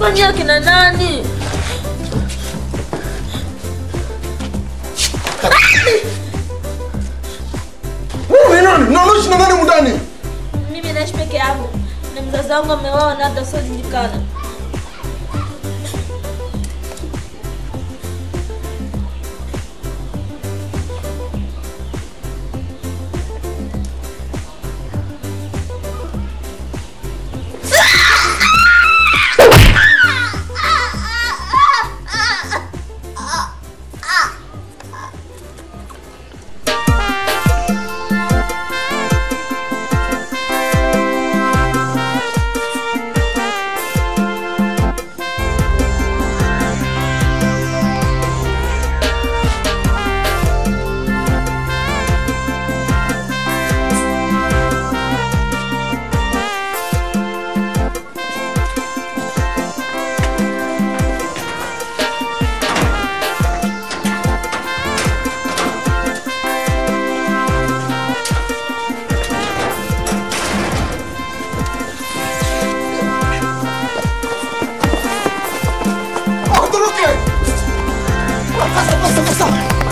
Kwani akina nani? Wewe ni nani? Na unaishi na nani mundani? Mimi naishi peke yangu na mzazi wangu ameoa na hata siojulikana. Ondoke! Pasa, pasa, pasa.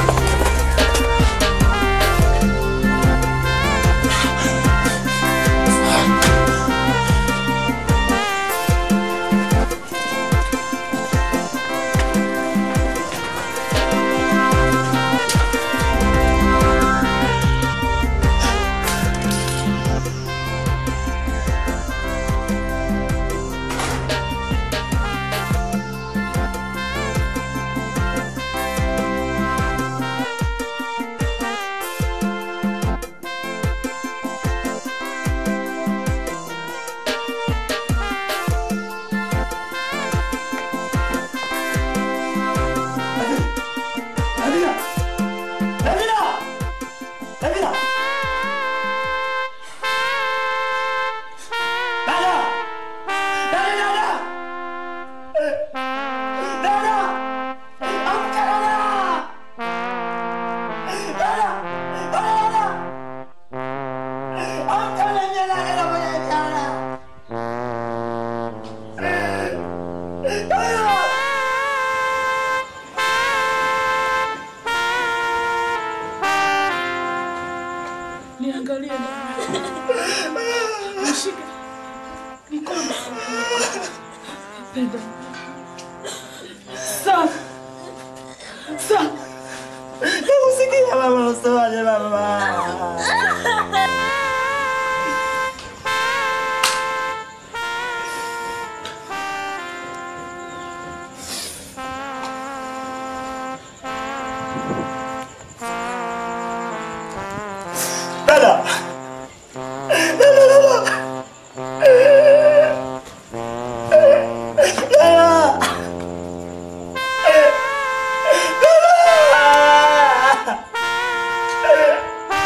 Davina! Davina! Davina! Dada! Dada, dada! Dada! Amka dada! Dada! Dada, dada! Amka lenye dada na mwenye dada! Dada! Niangalie mama. Nishike. Mikono. Penda. Safi. Safi. Nakusikia mama, unasemaje mama? Dada! Dada, dada! Dada! Dada!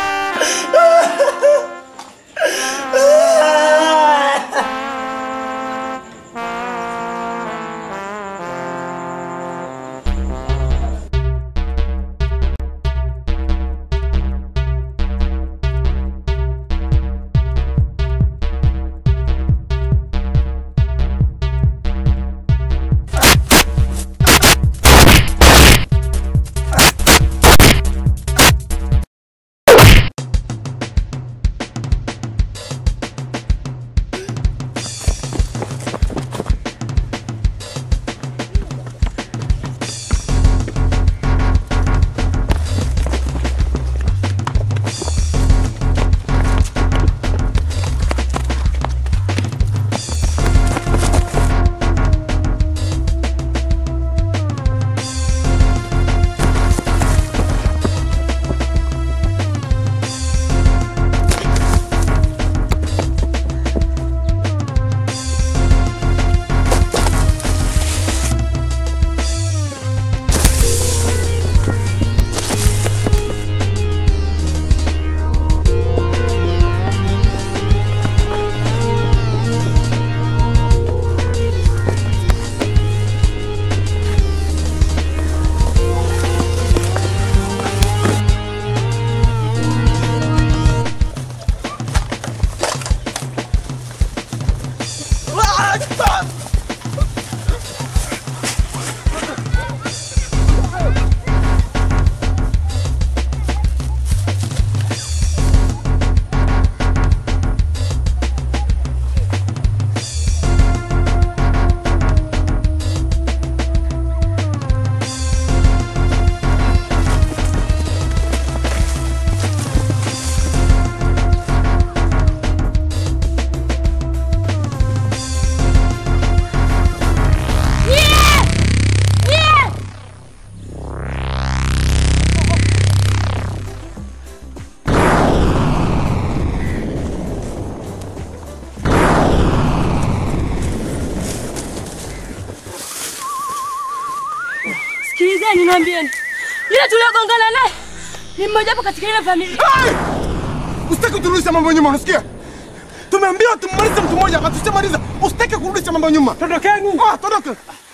niambieni, niambieni. Yule tuliogongana naye ni mmoja wapo katika ile familia. Hey! Usitaki kurudisha mambo nyuma, unasikia? Tumeambiwa tumalize mtu mmoja, hatushamaliza. Usitaki kurudisha mambo nyuma. Tondokeni. Ah, tondoke.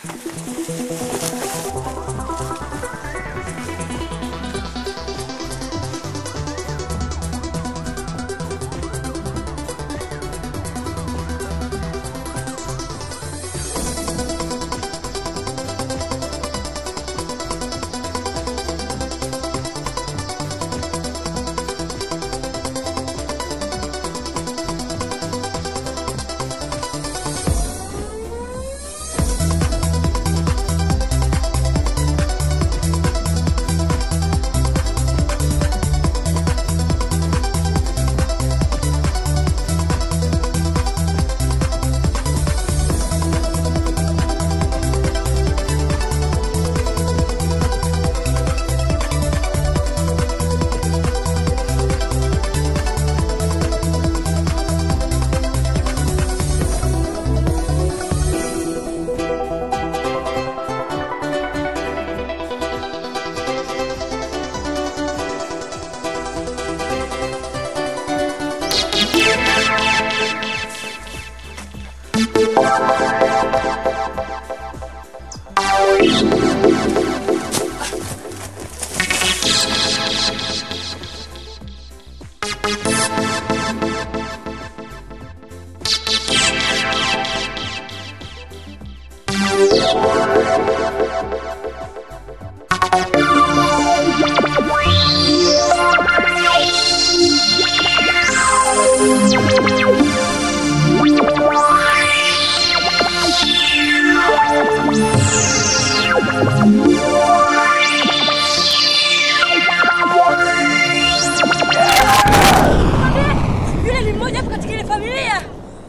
Yule ni mmoja wapo katika ile familia.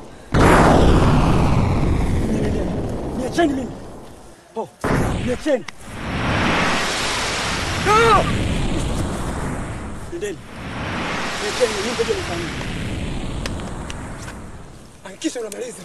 Niacheni mimi. Oh, niacheni. Nendeni. Niacheni mimi ngoja nifanye. Hakikisha unamaliza.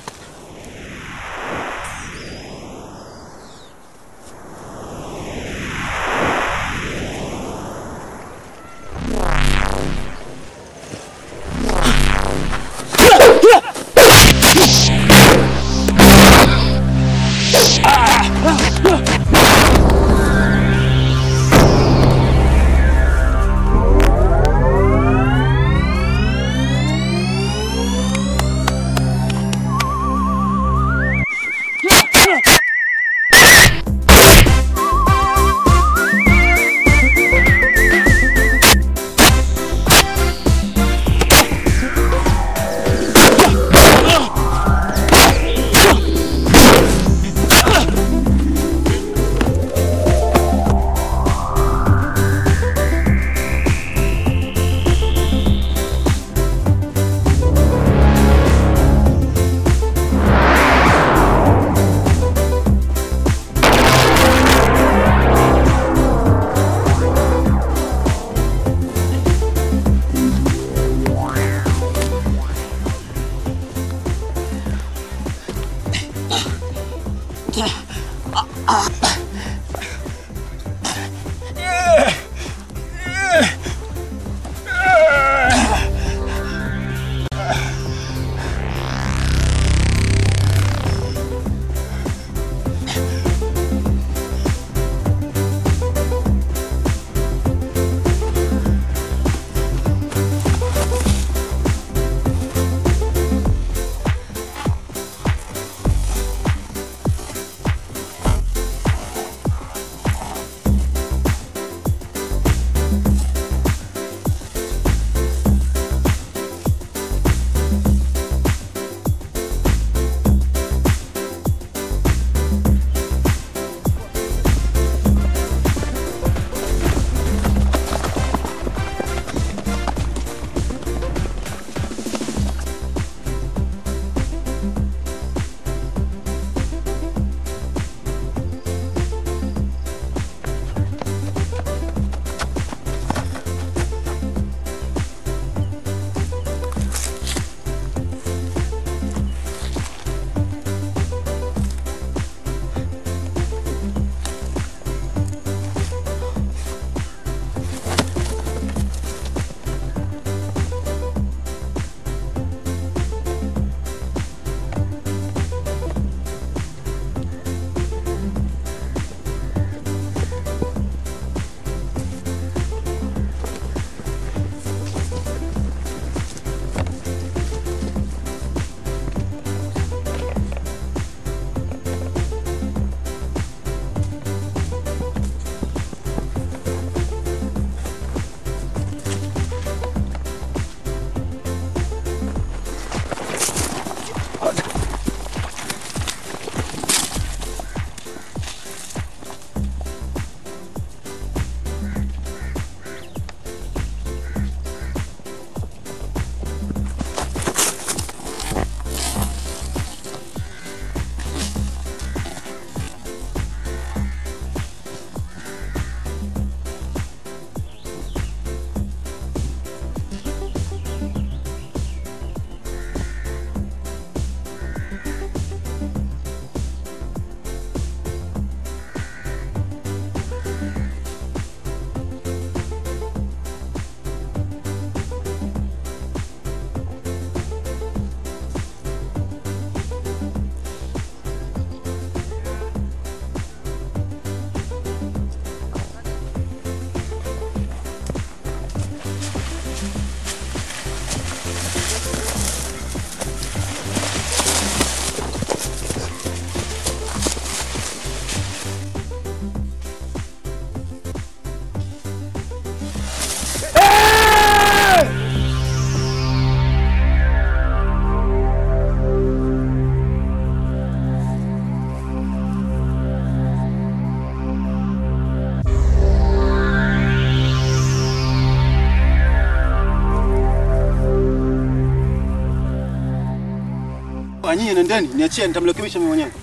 Ah, nyinyi nendeni, niachie nitamrekebisha mimi mwenyewe.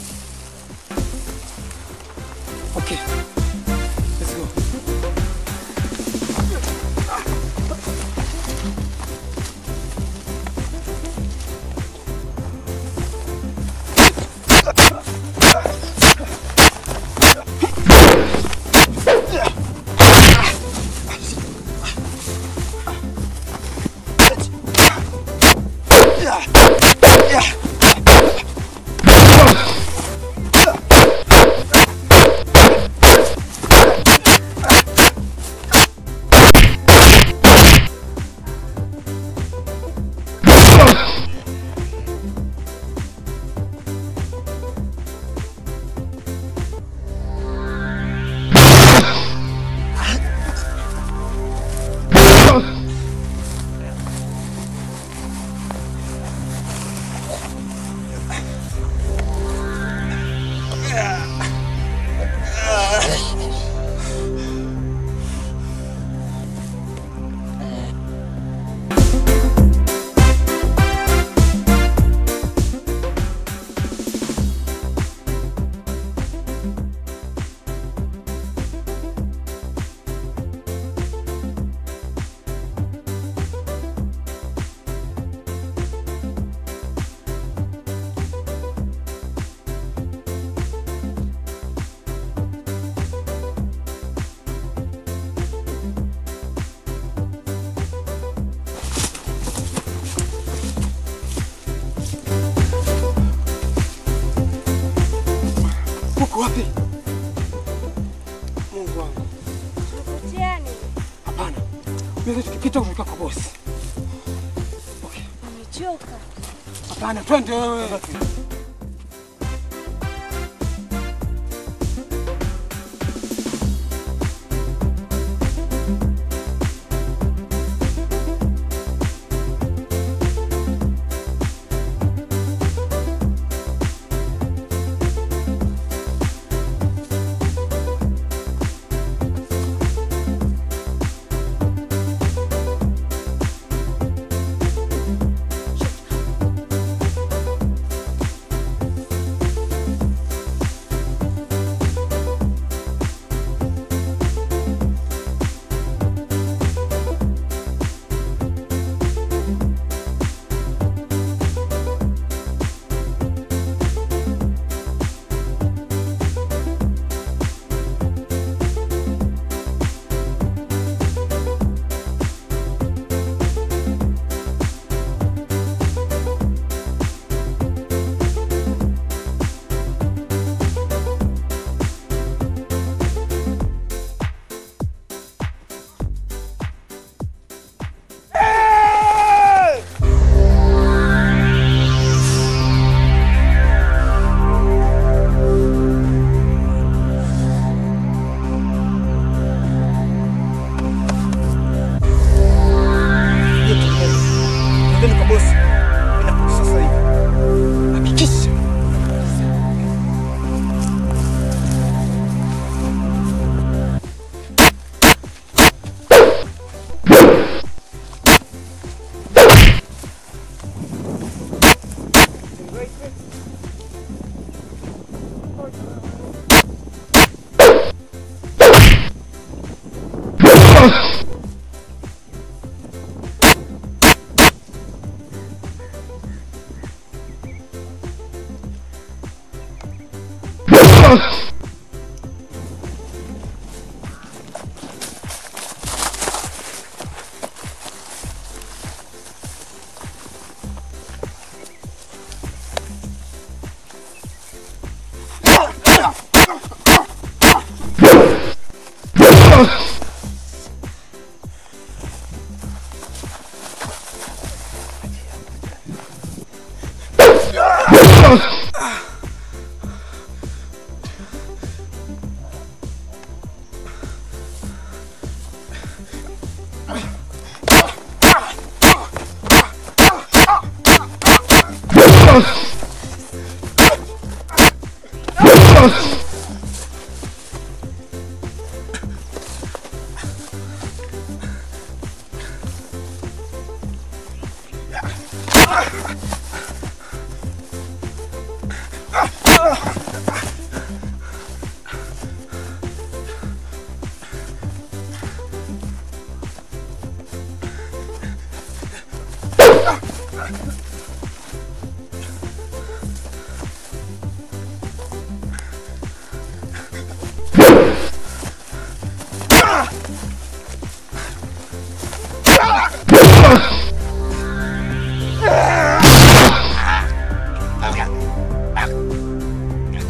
Okay. Let's go. Uko wapi? Mungu wangu. Mtihani. Hapana. Mimi tukipita kutoka kwa bosi. Okay. Nimechoka. Hapana, twende wewe. Twendeni kwa bosi. Inakuja sasa hivi. Hakikisha.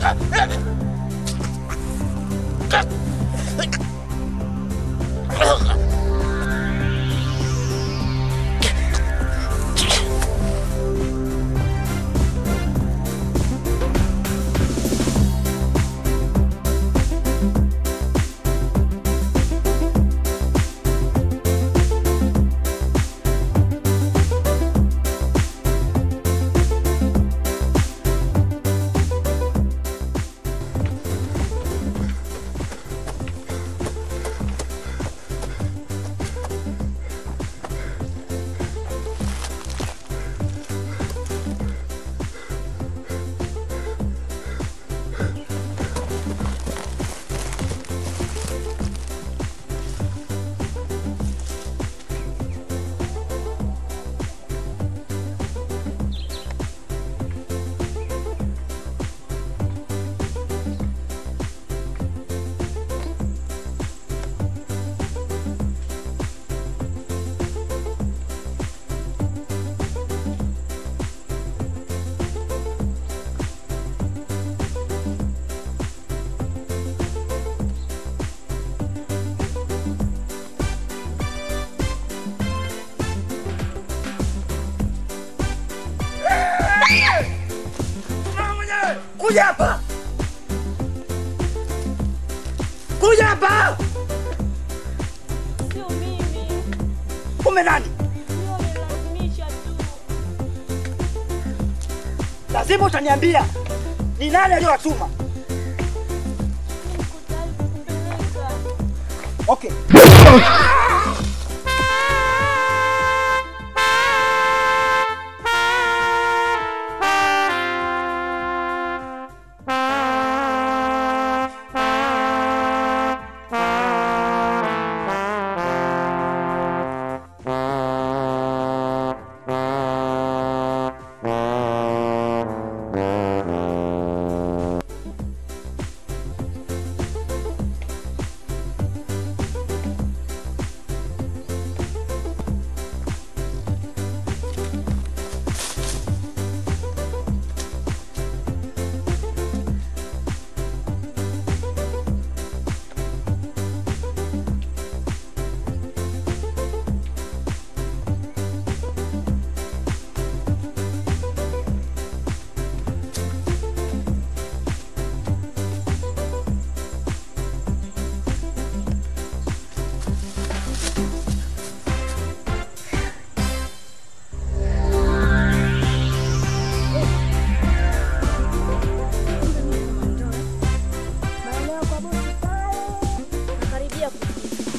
Kuja hapa! Kuja hapa! Sio mimi. Kume nani? Sio wamelazimisha tu. Lazima utaniambia ni nani aliyowatuma. Niko tayari kukupeleka. Okay. Maeneo kwa bosi pale. Nakaribia kufika.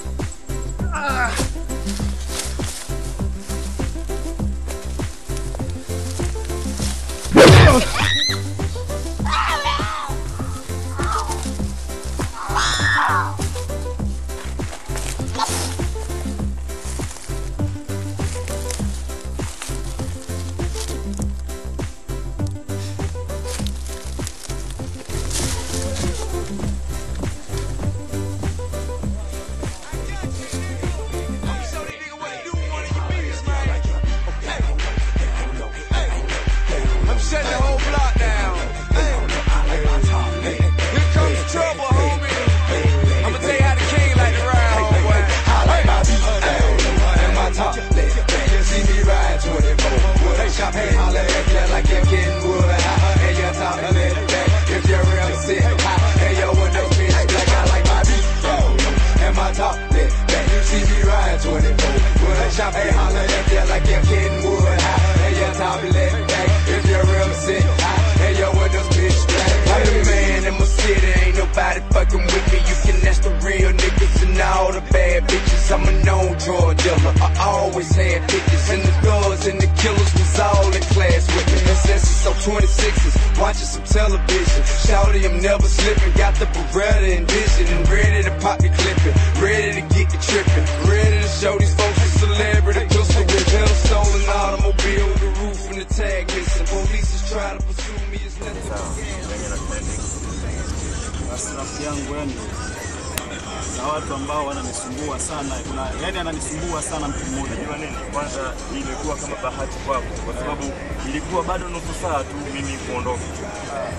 I'm shutting the whole block down. Hey. Here comes the trouble, homie. I'ma tell you how the king like to ride, homeboy. I like my beat and my top left. You see me ride 24. They shop and holler at you like you're getting wood high. And your top left back if you're real sick. high. And your window bitch black. I like my beat and my top left back. You see me ride 24. They shop and holler at you like you're getting wood high. And your top left back if you're real sick. high. And your windows bitch black. I'm the man in my city. Ain't nobody fucking with me. You can ask the real niggas and all the bad bitches. I'm a known drug dealer. I always had bitches. And the thugs and the killers was all in class with me. And since it's so 26s, watching some television. Shouty, I'm never slipping. Got the Beretta and vision. And ready to pop the clipping. Ready to get the tripping. Ready to show these folks a celebrity. Pistol with hell, stolen automobile. The roof and the tag missing. Police is trying to pursue me. It's nothing but Basi rafiki yangu yani, na watu ambao wananisumbua sana, kuna yani ananisumbua sana mtu mmoja. Unajua nini? Kwanza ilikuwa kama bahati kwako, kwa sababu ilikuwa bado nusu saa tu mimi kuondoka,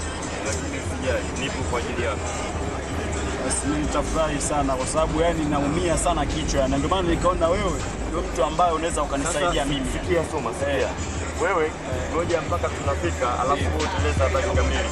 lakini usijali, nipo kwa ajili yako. Basi mimi nitafurahi sana kwa sababu yani naumia sana kichwa na ndio maana nikaona wewe ndio mtu ambaye unaweza ukanisaidia mimi. Sikia Soma, sikia. Wewe ngoja mpaka tunafika, alafu wewe utaeleza habari kamili.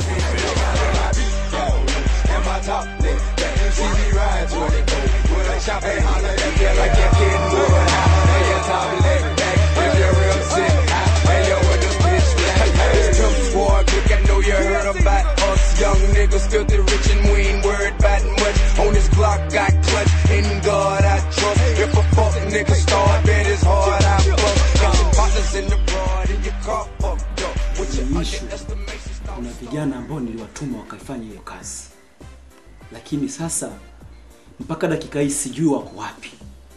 Young niggas filthy rich and we ain't worried about much. On this Glock, got clutch. In God, I trust. If a fuck nigga start, bet his hard I fuck. Got your partners in the broad and your car fucked up. With your Issue. underestimation, start kuna vijana ambao niliwatuma wakaifanya hiyo kazi, lakini sasa mpaka dakika hii sijui wako wapi,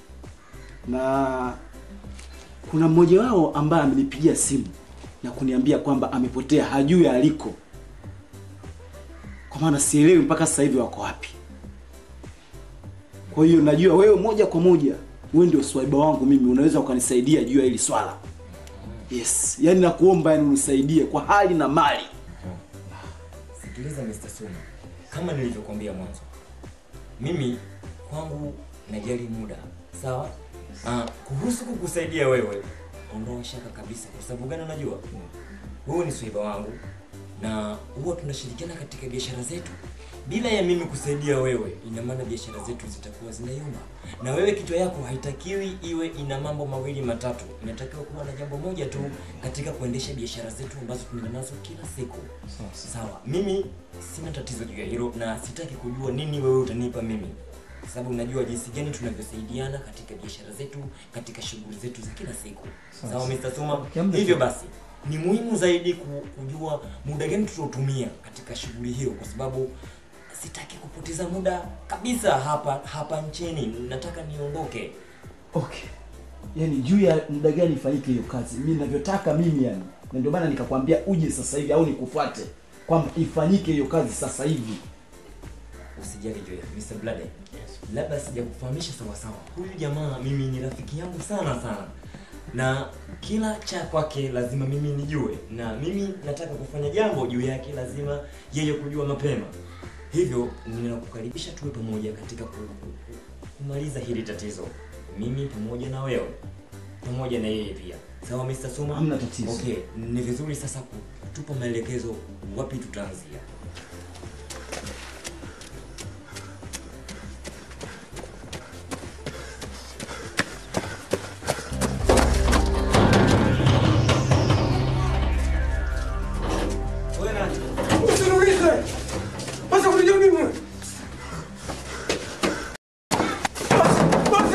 na kuna mmoja wao ambaye amenipigia simu na kuniambia kwamba amepotea, hajui aliko, kwa maana sielewi mpaka sasa hivi wako wapi. Kwa hiyo najua wewe moja kwa moja, wewe ndio swaiba wangu mimi, unaweza ukanisaidia juu ya hili swala. Yes, yani nakuomba, yani unisaidie kwa hali na mali. Sikiliza Mr. Suma, kama nilivyokuambia mwanzo, mimi kwangu najali muda, sawa? Ah, kuhusu kukusaidia wewe, ondoa shaka kabisa. Kwa sababu gani? Unajua wewe ni swaiba wangu na huwa tunashirikiana katika biashara zetu. Bila ya mimi kusaidia wewe, ina maana biashara zetu zitakuwa zinayumba, na wewe kichwa yako haitakiwi iwe ina mambo mawili matatu. Inatakiwa kuwa na jambo moja tu katika kuendesha biashara zetu ambazo tunaenda nazo kila siku. Sawa, mimi sina tatizo juu ya hilo na sitaki kujua nini wewe utanipa mimi, kwa sababu najua jinsi gani tunavyosaidiana katika biashara zetu, katika shughuli zetu za kila siku. Sawa, Mr. Suma. Hivyo basi ni muhimu zaidi ku- kujua muda gani tutautumia katika shughuli hiyo, kwa sababu sitaki kupoteza muda kabisa hapa hapa nchini. Nataka niondoke. Okay. Yaani juu ya muda gani ifanyike hiyo kazi? Mimi ninavyotaka mimi yani. Na ndio maana nikakwambia uje sasa hivi au nikufuate kwamba ifanyike hiyo kazi sasa hivi. Usijali Joy, Mr. Blade. Labda sijakufahamisha sawa sawa. Huyu jamaa mimi ni rafiki yangu sana sana. Na kila cha kwake lazima mimi nijue, na mimi nataka kufanya jambo juu yake, lazima yeye kujua mapema. Hivyo ninakukaribisha tuwe pamoja katika ku- ku- ku- kumaliza hili tatizo, mimi pamoja na wewe pamoja na yeye pia. Sawa Mr. Suma? Hamna tatizo. Okay, ni vizuri sasa kutupa maelekezo wapi tutaanzia. Usiniulize. Basi kunijua mimi. Basi, basi.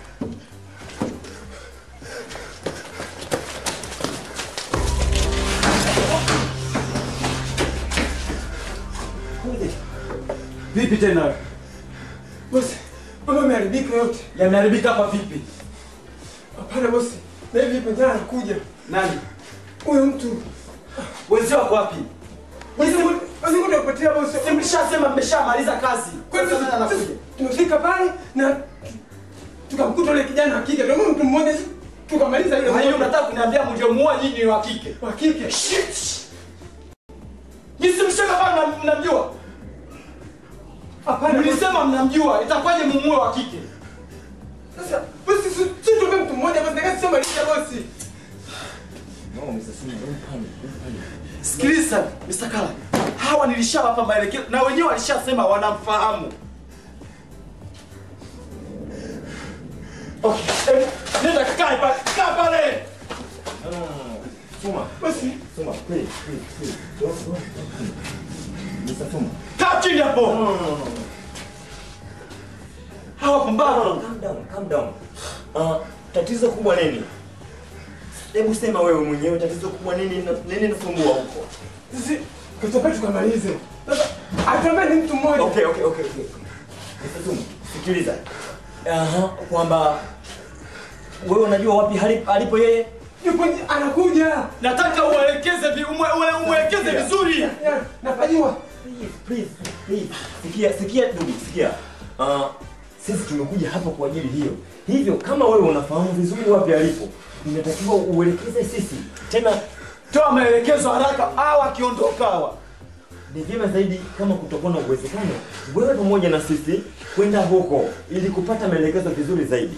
Vipi tena? Bosi, mambo yameharibika yote. Yameharibika hapa vipi? Hapana bosi. Na hivi pengine anakuja. Nani? Huyo mtu. Wenzio wako wapi? Basi basi ngoja kupatia bosi. Si mlishasema mmeshamaliza kazi. Kwani Sasa nani anakuja? sisi tumefika pale na tukamkuta yule kijana wa kike. Ndio mtu mmoja sisi tukamaliza ile. Kwa hiyo unataka kuniambia mliomuoa nyinyi ni wa kike? wa kike. Shit! Jinsi mshaka bado mna- mnamjua? Hapana. bosi. Mlisema mnamjua, itakuwaje mumuoe wa kike? Sasa bosi sisi sisi tume mtu mmoja bosi. Nataka sio maliza bosi. No, Mr. Suma, don't panic, don't panic. Sikiliza, Mr. Kala. Hawa nilishawapa maelekezo na wenyewe walishasema wanamfahamu. Okay, eh, nenda kae pale, kaa pale. No, no, no, no. Suma, Bosi. Suma, please, please, please. Don't, don't, don't panic. Mr. Suma. Kaa chini hapo. No, no, no, no. Hawa No, pumbavu. calm down, calm down. Uh, tatizo kubwa nini? Hebu sema wewe mwenyewe tatizo kubwa nini na- nini nasumbua huko? Sisi kutoka tukamalize. Sasa atuambie ni mtu mmoja. Okay, okay, okay, okay. Mr. Suma, sikiliza. Aha, kwamba wewe unajua wapi hali- alipo yeye? Yupo nje, anakuja. Nataka uelekeze vi, umwe, umwe, umwelekeze vizuri. Ya, Nafanyiwa. Please, please, please. Sikia, sikia ndugu, sikia. Uh, sisi tumekuja hapa kwa ajili hiyo. Hivyo kama wewe unafahamu vizuri wapi alipo, inatakiwa uelekeze sisi. Tena Toa maelekezo haraka, hawa akiondoka hawa. ni vyema zaidi kama kutakuwa na uwezekano wewe pamoja na sisi kwenda huko ili kupata maelekezo vizuri zaidi.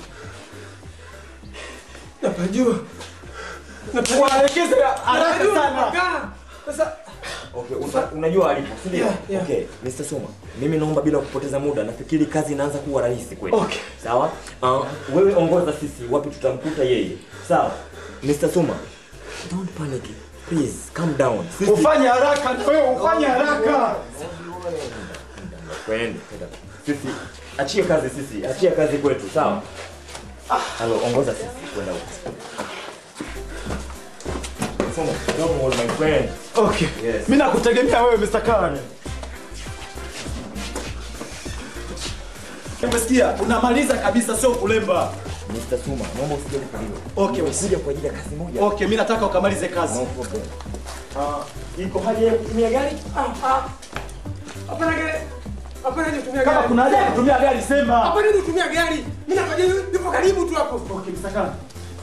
Napajua. Waelekeze haraka sana. Sasa Okay, una, unajua alipo, si ndio? Yeah, yeah. Okay, Mr. Suma, mimi naomba bila kupoteza muda, nafikiri kazi inaanza kuwa rahisi kweli. Okay. Sawa? Uh, wewe ongoza sisi wapi tutamkuta yeye. Sawa? Mr. Suma, don't panic. Please, calm down. Sisi Ufanye haraka na wewe ufanye haraka. Kwende. Sisi achie kazi sisi, achie kazi kwetu, sawa? Halo, ongoza sisi kwenda huko. Suma, don't worry my friend. Okay. Yes. Mimi nakutegemea wewe Mr. Khan. Umesikia? Unamaliza kabisa sio kulemba. Mr. Suma, naomba usijali kwa hilo. Okay, Kuja kwa ajili ya kazi moja. Okay, mimi nataka ukamalize kazi. No problem. Ah, iko haja ya kutumia gari? hapana gari. Hapana nitumia Kama gari. kuna haja ya kutumia gari sema. Hapana nitumia gari. Mimi napaje yupo karibu tu hapo. Okay, Mr. Khan.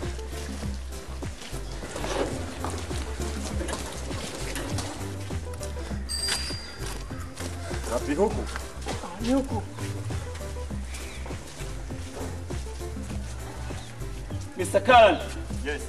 Wapi huku? Ni huko. Mr. Khan. Yes.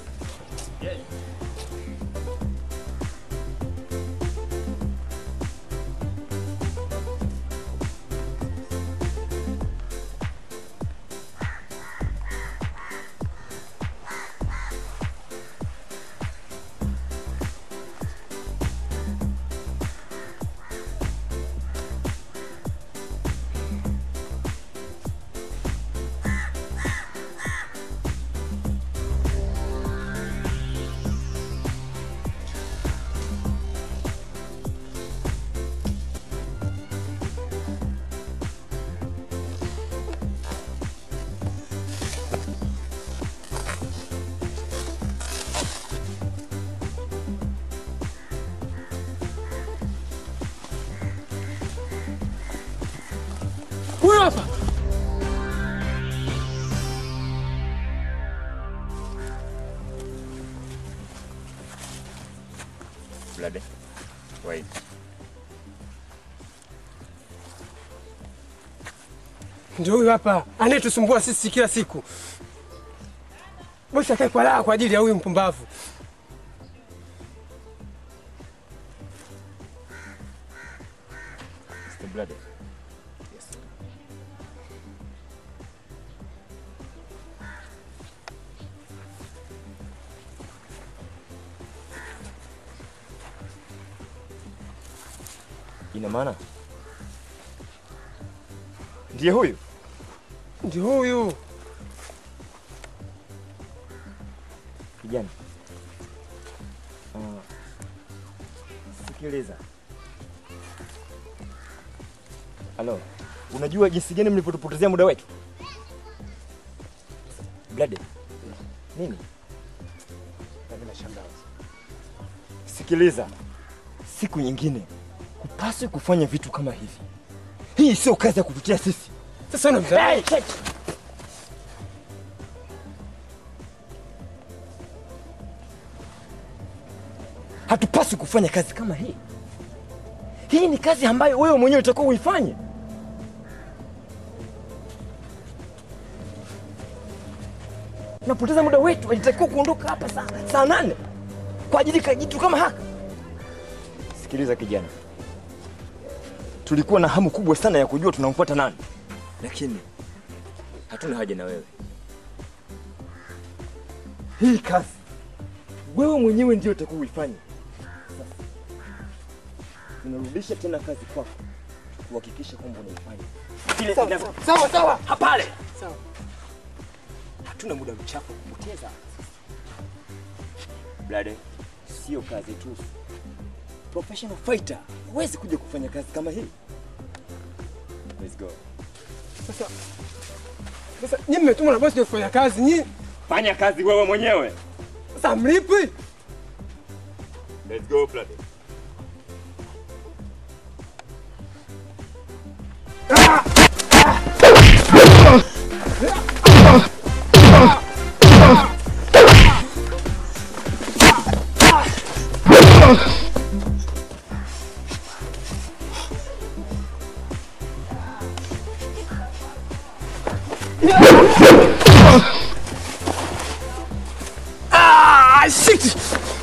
Huyo hapa. Bloody. Wait. Ndio huyo hapa anayetusumbua sisi kila siku. Bosi akae kwa raha kwa ajili ya huyu mpumbavu. Mr. Bloody. Ina maana ndiye huyu? Ndio huyu. Kijana. Uh, sikiliza. Halo, unajua jinsi gani mlivyotupotezea muda wetu? Blade. Nini? Sikiliza, siku nyingine hupaswi kufanya vitu kama hivi. Hii sio kazi ya kututia sisi. Sasa unamdharau. Hey, hey. Hatupaswi kufanya kazi kama hii. Hii ni kazi ambayo wewe mwenyewe utakuwa uifanye. Unapoteza muda wetu, ilitakiwa kuondoka hapa saa, saa nane kwa ajili ya kitu kama haka. Sikiliza kijana, tulikuwa na hamu kubwa sana ya kujua tunamfuata nani, lakini hatuna haja na wewe. Hii kazi wewe mwenyewe ndio utakuwa uifanye. Sasa unarudisha tena kazi kwako, kuhakikisha kwamba unaifanya vile Sawa, inavyo- sawa, sawa. hapale. Sawa. Hatuna muda mchafu wa kupoteza. Blade, sio kazi tu. Professional fighter huwezi kuja kufanya kazi kama hii. Let's go. Sasa sasa nyinyi mmetumwa na bosi ndio kufanya kazi nyinyi. Fanya kazi wewe mwenyewe. Sasa mlipi? Let's go, Bloody. Ah, shit!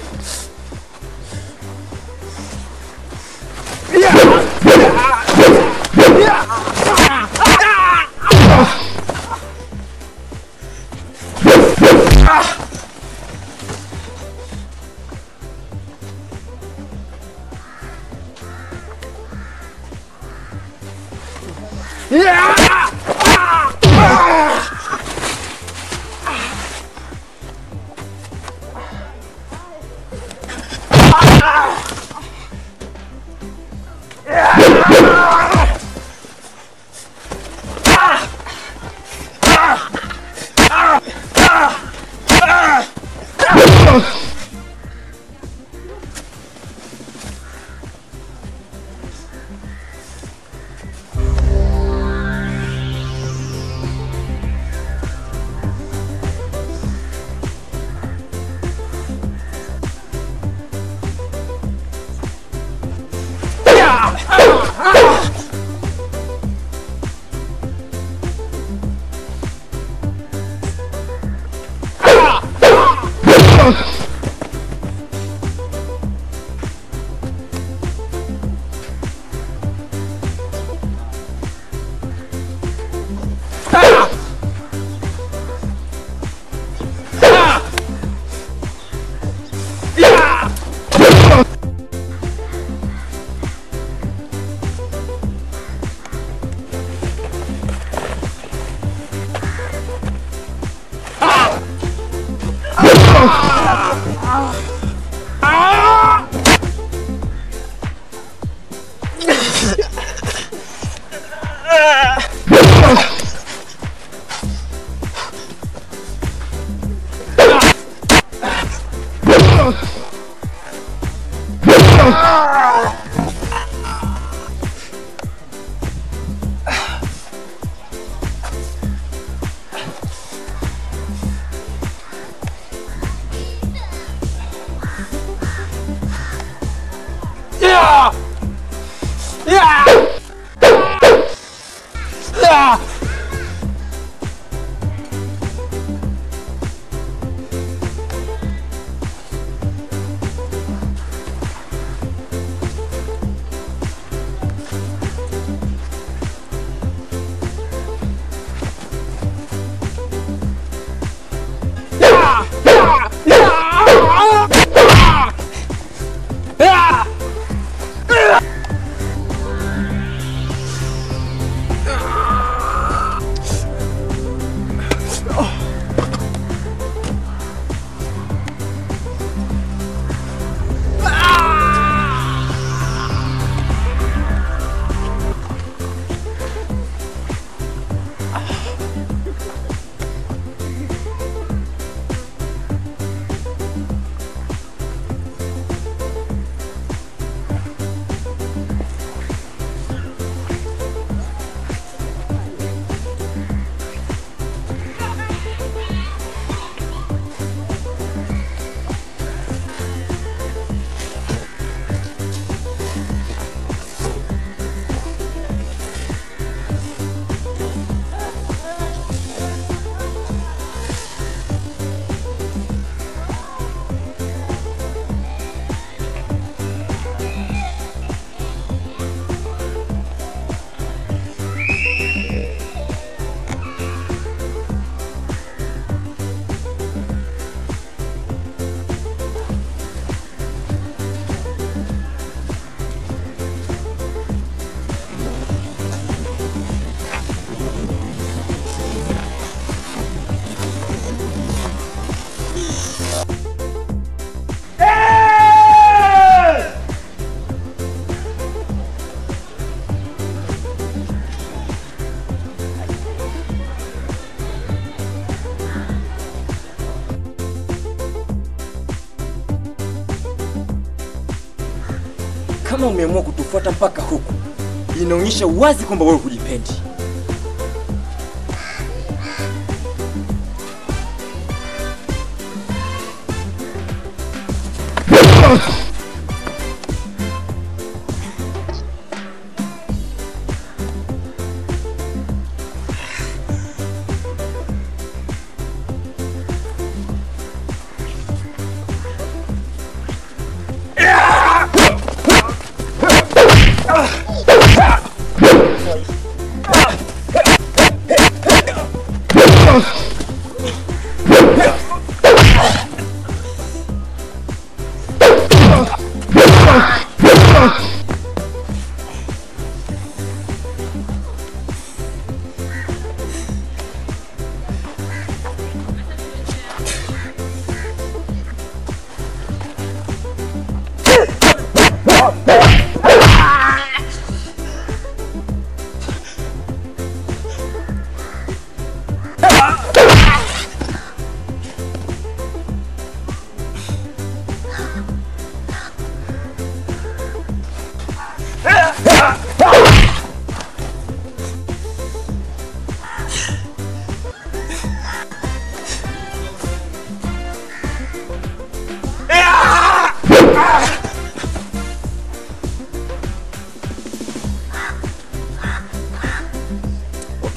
Yeah! Yeah! Yeah! Yeah! Yeah! Yeah! Yeah! Kama umeamua kutufuata mpaka huku, inaonyesha wazi kwamba wewe hujipendi.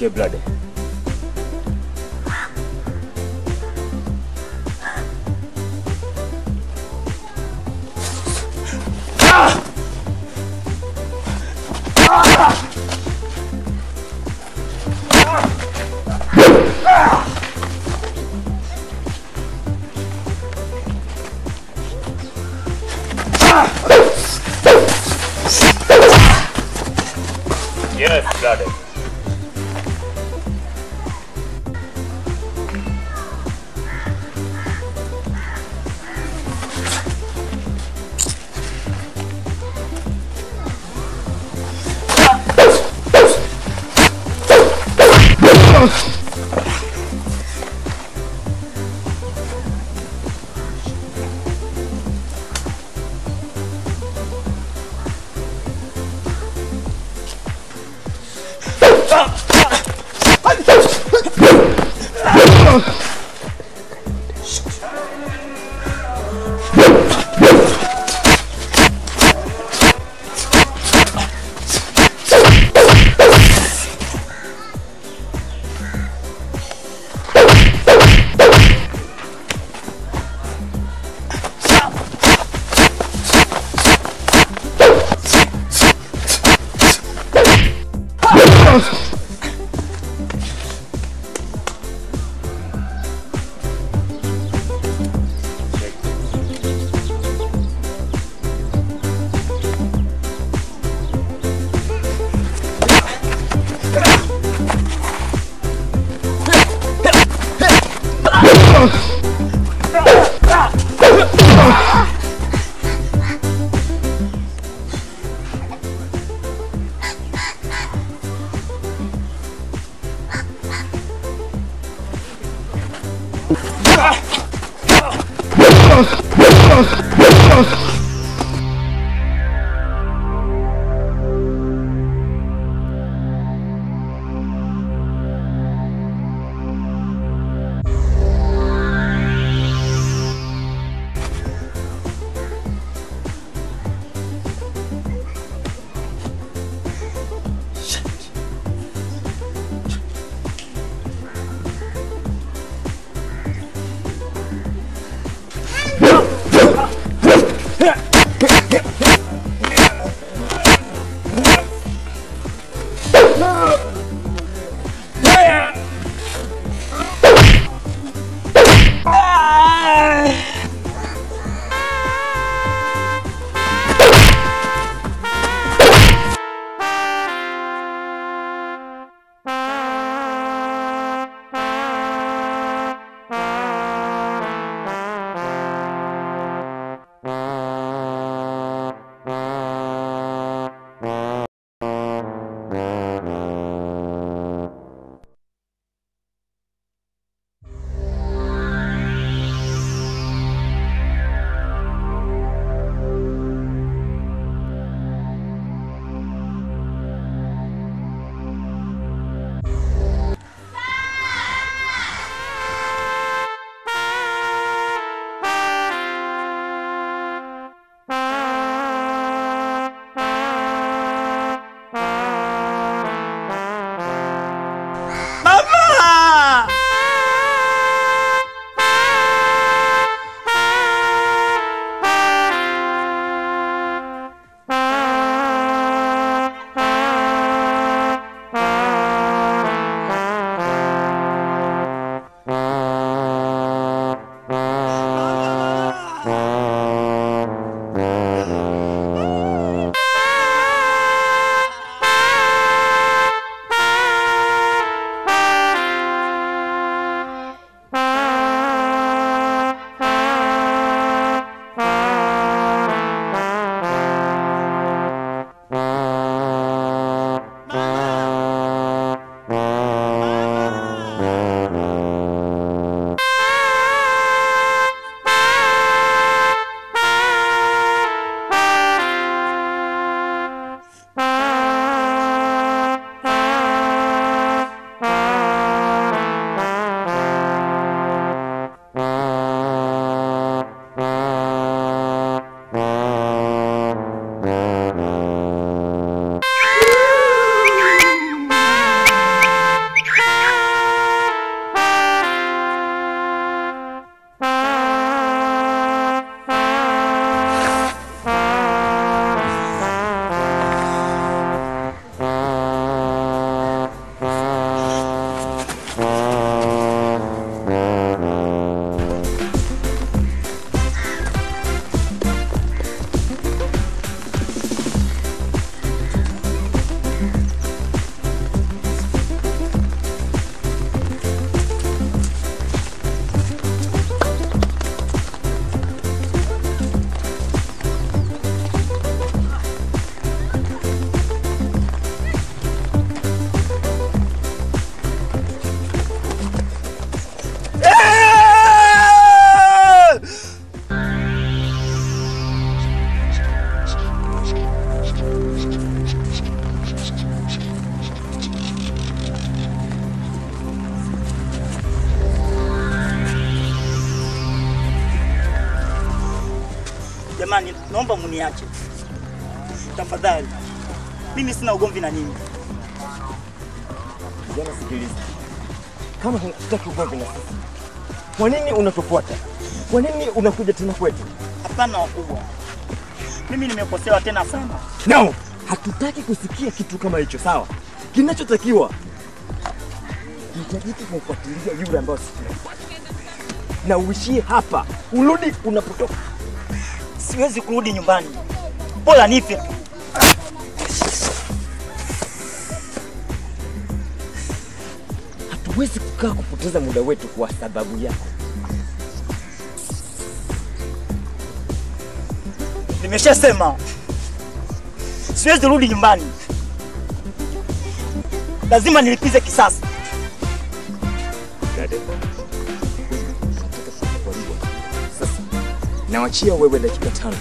Sikia brother. Yes, brother. Jamani, naomba muniache tafadhali, mimi sina ugomvi na nyinyi. Kijana, sikiliza, kama hutaki ugomvi na sisi, kwa nini unatufuata? Kwa nini unakuja tena kwetu? Hapana wakubwa, mimi nimekosewa tena sana. No, hatutaki kusikia kitu kama hicho, sawa? Kinachotakiwa hitajiki kumfuatilia yule ambayo sisi tunamfuata, na uishie hapa, urudi unapotoka. Siwezi kurudi nyumbani, bora nife tu. Hatuwezi kukaa kupoteza muda wetu kwa sababu yako. Nimeshasema siwezi rudi nyumbani, lazima nilipize kisasi. Dada, nataka kukuaribu. Sasa nawachia wewe dakika tano.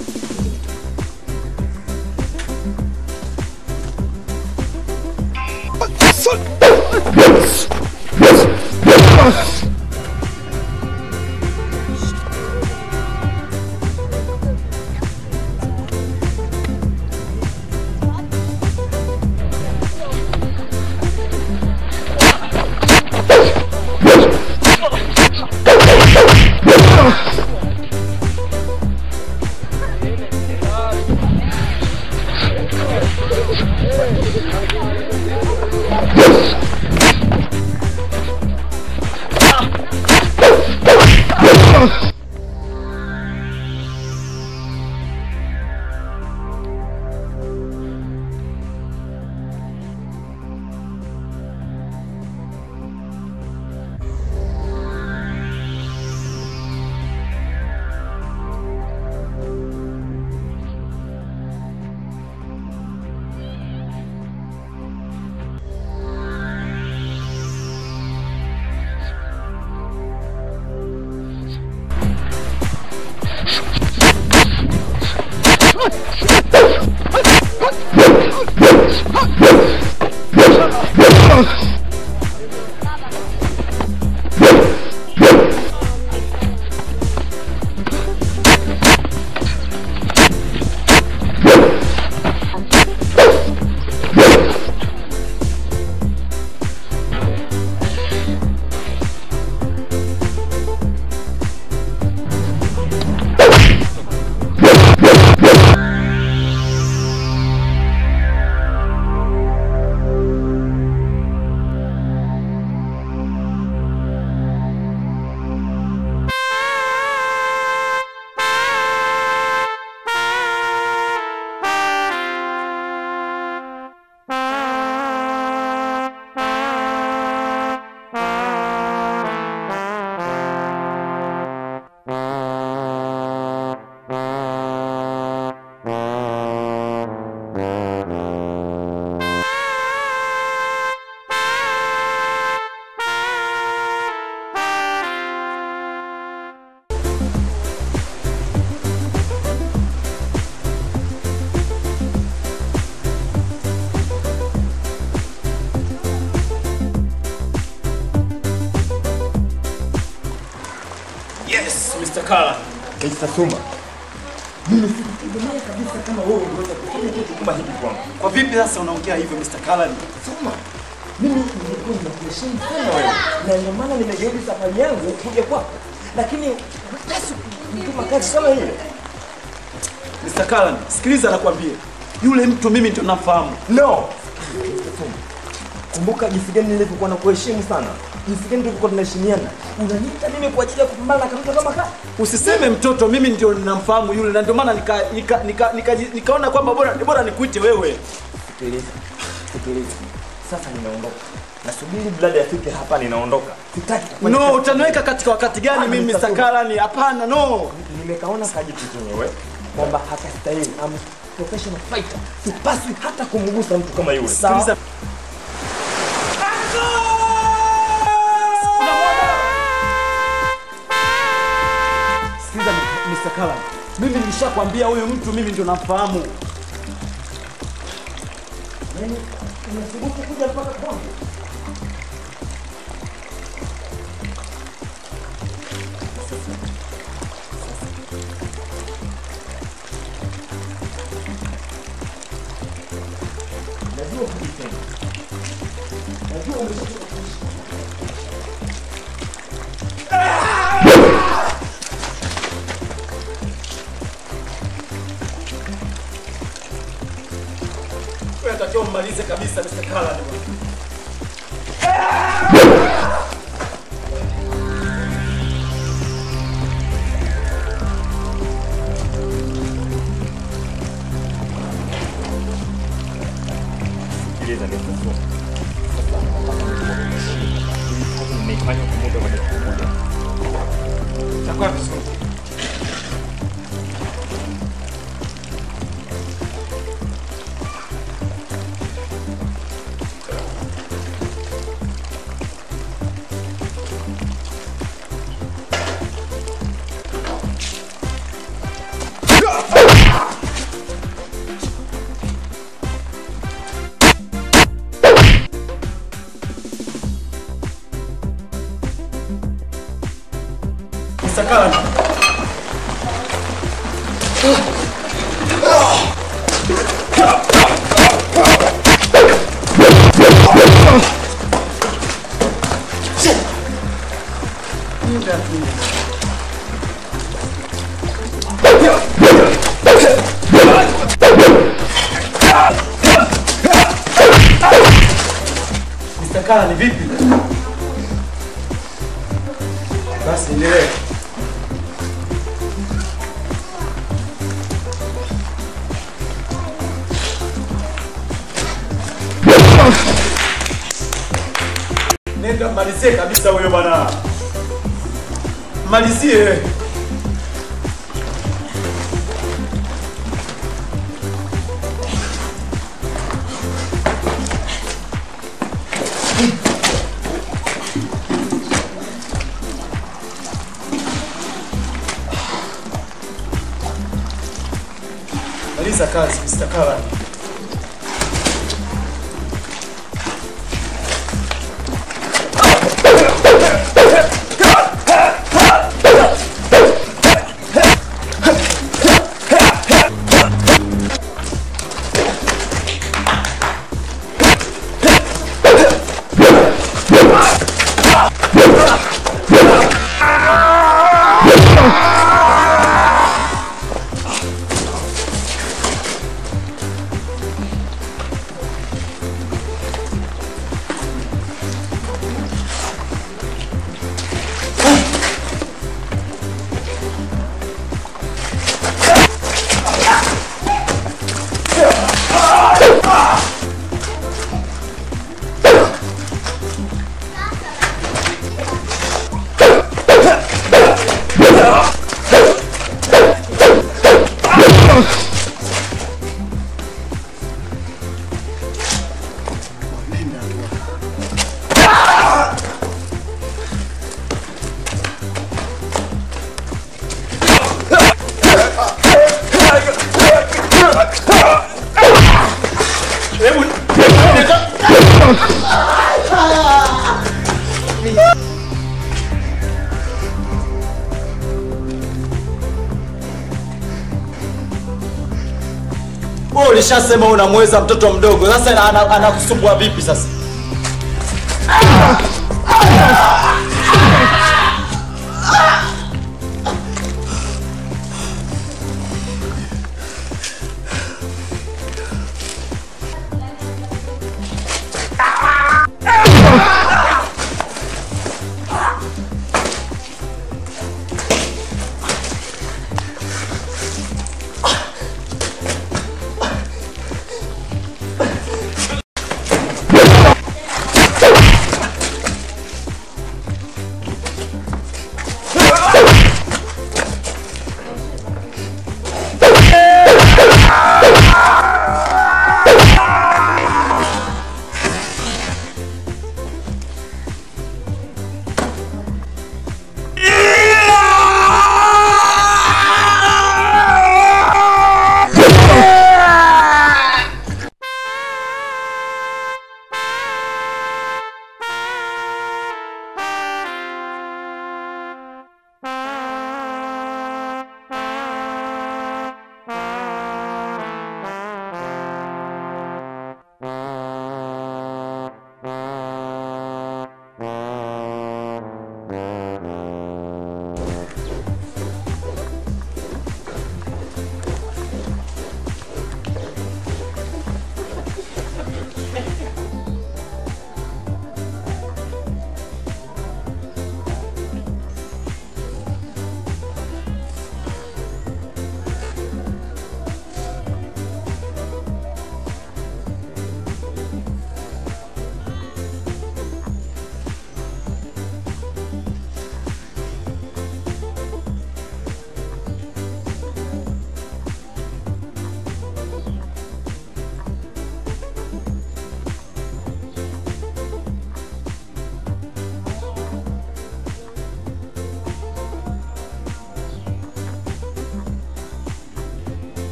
Yes, Mr. Kala. Mr. Suma, mimi sikutegemea kabisa kama wewe ungeweza kufanya kitu kama hiki kwangu. Kwa vipi sasa unaongea hivyo Mr. Kala? Suma, mimi nilikuwa ninakuheshimu sana wewe, na ndio maana nimegeuza safari yangu kuja kwako, lakini hutaki kutuma kazi kama hiyo. Mr. Kala, sikiliza nakwambia. Yule mtu mimi ndio nafahamu. No. Mr. Suma, kumbuka jinsi gani nilivyokuwa nakuheshimu sana, jinsi gani tulivyokuwa tunaheshimiana. Unaniita mimi kwa ajili ya kupambana na kamtu kama kaa Usiseme mtoto, mimi ndio ninamfahamu yule na ndio maana nika, nika, nika, nika, nikaona kwamba bora bora nikuite wewe. Sikiliza, sikiliza. Sasa ninaondoka. Nasubiri brada afike hapa, ninaondoka. Sitaki kufanya No, kazi. utaniweka katika wakati gani Ah, mimi Mr. Mr. Suma. Kala? Ni hapana, no. Nimekaona kajitu chenyewe kwamba hakastahili. I'm professional fighter. Sipaswi hata kumgusa mtu kama yule. Sawa? Sikiliza. Sikiliza Mr. Kala. Mimi nilishakwambia huyu mtu mimi ndio namfahamu. Yaani, unathubutu kuja mpaka kwangu? Wewe unatakiwa mmalize kabisa Mr. Kala. Sikiliza nikufu. Nimeifanya kwa muda wa dakika moja. Itakuwa vizuri. Mr. Kala. Mr. Kala ni vipi? Basi endelee. Nenda malizie kabisa huyo bwana. Malizie. Maliza kazi Mr. Kala. Wewe ulishasema unamweza mtoto mdogo, sasa ana- anakusumbua vipi sasa?